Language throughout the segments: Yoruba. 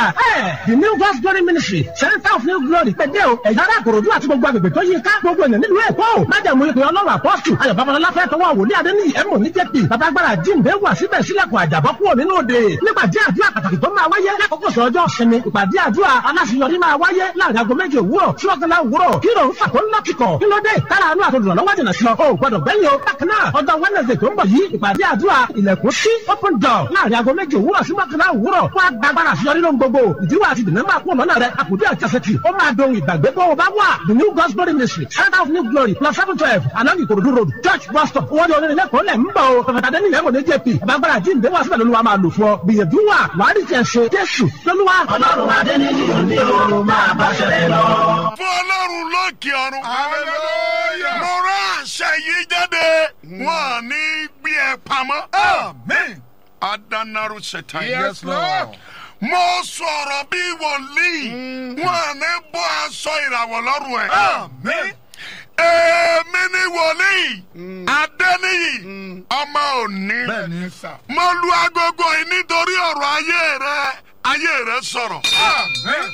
the new God's glory ministry center of new glory pẹ̀dẹ́ o ẹ̀yà ara àkòròdú àti gbogbo agbègbè tó yí ká gbogbo ènìyàn nílùú èkó májàmú ìpè ọlọ́run apọ́sù ayọ̀ babalọ́lá fẹ́ tọwọ́ wòlíì adéníyì ẹ̀mọ́ ní jẹ́pì babagbára jíǹde wà síbẹ̀ sílẹ̀kùn àjàbọ́ kúrò nínú òde nípàdé àdúrà pàtàkì tó máa wáyé lákòókò sọ ọjọ́ sinmi ìpàdé àdúrà aláṣeyọrí máa wáyé láàrin aago méje òwúrọ̀ sí ọ̀gánlá òwúrọ̀ kí ló ń fà tó ń lọ́kìkọ̀ kí ló dé kára àánú àtòdùnà lọ́wọ́ jìnà sí ọ o gbọdọ̀ gbẹ́yìn o bákan náà ọjọ́ wednesday tó ń bọ̀ yìí ìpàdé àdúrà ilẹ̀kùn sí open door láàrin aago méje òwúrọ̀ sí mọ́kànlá òwúrọ̀ wọ́n á gbàgbára àṣeyọrí lóhun gbogbo ìdíwọ́ àti ìdènà máa kú lọ́nà rẹ̀ àkùdé àjàsẹ̀tì ó máa dohun ìgbàgbé bó o bá wà the new God's glory ministry center of new glory plus seven twelve along Ikorodu road church bus stop owó ní onílẹ̀ kọ́ lẹ̀ ń bọ̀ o pẹ̀fẹ̀tà dẹ́ni ìyẹn kò ní jp àbágbára jíǹde wá síbẹ̀ lóluwà máa lò fún ọ gbìyànjú wà wàá rí tiẹ̀ ṣe jésù lóluwà. ọlọ́run adéníyì òní o máa bá ṣẹlẹ̀ lọ. fún ọlọ́run lókè ọ̀run. Hallelujah. mo rán àṣẹ yìí jáde wọn à ní gbé ẹ pamọ́. Amen. adanaru ṣètà Yes, Lord. mo sọ̀rọ̀ bí wòlíì wọn à ní bọ́ aṣọ ìràwọ̀ lọ́rùn ẹ̀. Amen. èmi ni wòlíì adéníyì ọmọ òní. Bẹ́ẹ̀ni sà. mo lu agogo yìí nítorí ọ̀rọ̀ ayé rẹ ayé rẹ sọ̀rọ̀. Amen.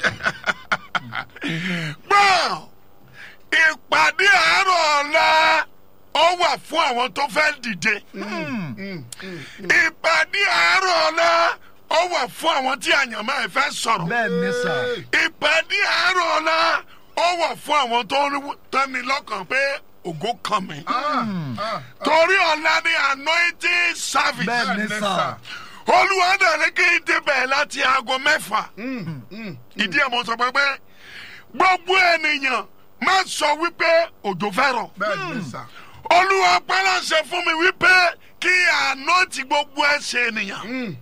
gbọ́ ìpàdé àárọ̀ ọ̀la ó wà fún àwọn tó fẹ́ dìde. ìpàdé àárọ̀ ọ̀la ó wà fún àwọn tí àyànmọ́ ẹ̀ fẹ́ sọ̀rọ̀. bẹ́ẹ̀ni sà. ìpàdé àárọ̀ ọ̀la ó wà fún àwọn tó ń tẹ́ni lọ́kàn pé ògo kan mi. Ah, ah. torí ọ̀la ni anointing service. bẹ́ẹ̀ni sà. olúwa dàrí kí n débẹ̀ láti aago mẹ́fà. ìdí ẹ̀ mọ̀ sọ pé pé gbogbo ènìyàn má sọ wípé òjò fẹ́ rọ̀. Bẹ́ẹ̀ni sà. olúwa pẹ́lẹ́sẹ̀ fún mi wípé kí àná ti gbogbo ẹsẹ̀ ènìyàn.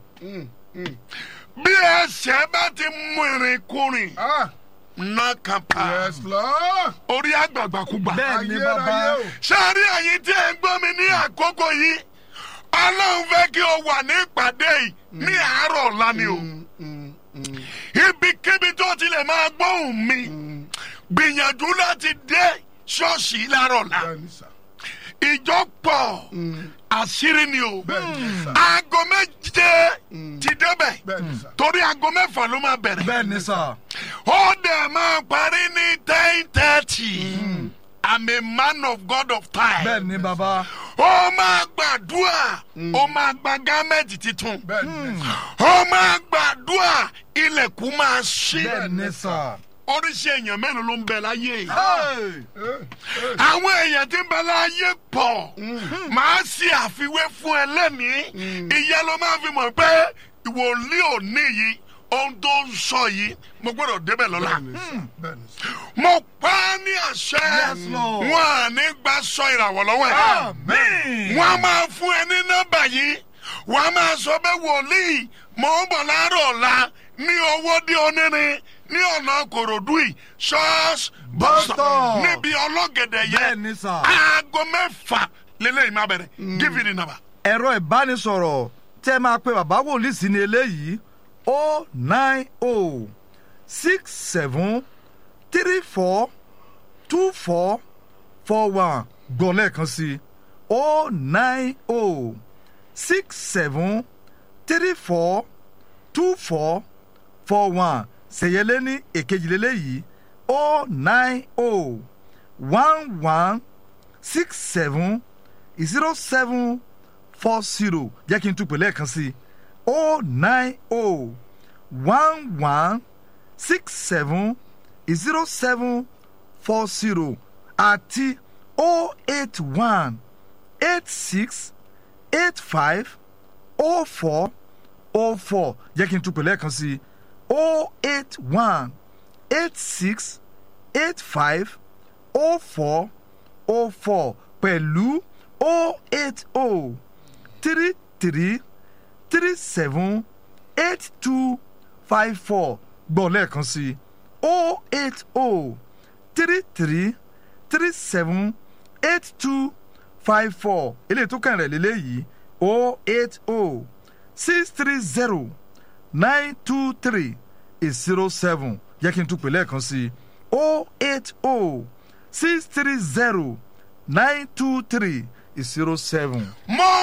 bí ẹsẹ̀ bá ti mú irin kúrin Ah, ná kan pa yes, Lord. orí àgbàgbàkúgbà. bẹ́ẹ̀ni Ayérayé bàbá. o. sáré ẹ̀yin tí ẹ ń gbọ́ mi ní àkókò yìí ọlọ́run fẹ́ kí o wà ní ìpàdé yìí ní àárọ̀ ọ̀la ni o ibikíbi tó ti lè máa gbóhùn mi gbìyànjú láti dé ṣọ́ọ̀ṣì láàárọ̀ ọ̀la Bẹ́ẹ̀ni sà. ìjọ pọ̀ àṣírí ni o Bẹ́ẹ̀ni sà. aago méje ti débẹ̀ Bẹ́ẹ̀ni sà. torí aago mẹ́fà ló máa bẹ̀rẹ̀ bẹ́ẹ̀ni sà. ó dẹ̀ máa parí ní ten thirty I'm a man of God of time bẹ́ẹ̀ni bàbá. ó máa gbàdúrà ó máa gba gámẹ́ǹtì tuntun Bẹ́ẹ̀ni sà. ó máa gbàdúrà ilẹ̀kùn máa ṣí bẹ́ẹ̀ni sà. oríṣi èèyàn mẹ́rin ló ń bẹ láyé yìí. Hey! Eh, eh. àwọn èèyàn tí ń bẹ láyé pọ̀ máa ṣe àfiwé fún ẹ lẹ́nìí ìyẹn ló máa fi mọ̀ pé ìwòlíì òní yìí ohun tó ń sọ yìí mo gbọ́dọ̀ débẹ̀ lọ́la Bẹ́ẹ̀ni sà. Bẹ́ẹ̀ni sà. mo pa á ní àṣẹ Yes, Lord. wọn à ní gba sọ ìràwọ̀ lọ́wọ́ ẹ̀ Amen. wọ́n á máa fún ẹ ní nọ́mbà yìí wọ́n á máa sọ pé wòlíì mò ń bọ̀ láàárọ̀ ọ̀la ní owó dé onírin ní ọ̀nà kòròdú yìí ṣọ́ọ̀ṣì bọ́sọ̀ Bus-stop. níbi ọlọ́gẹ̀dẹ̀ yẹn bẹ́ẹ̀ni sà. aago mẹ́fà lélẹ́yìn máa bẹ̀rẹ̀ give me the number. ẹ̀rọ ìbánisọ̀rọ̀ tẹ́ máa pe bàbá wòlíì sí ni eléyìí o nine o six seven three four two four four one gbọ́ lẹ́ẹ̀kan sí o nine o six seven three four two four four one ṣèyẹlé ní èkejì lélẹ́yìí o nine o one one six seven zero seven four zero jẹ́ kí n tún pè lẹ́ẹ̀kan sí o nine o one one six seven zero seven four zero àti o eight one eight six eight five o four o four jẹ́ kí n tún pè lẹ́ẹ̀kan sí o eight one eight six eight five o four o four pẹ̀lú o eight o three three three seven eight two five four gbọ́ lẹ́ẹ̀kan sí o eight o three three three seven eight two five four eléyìí tó kàn rẹ̀ lélẹ́yìí o eight o six three zero nine two three zero seven yẹ kí n tún pè lẹ́ẹ̀kan sí o eight o six three zero nine two three zero seven. mo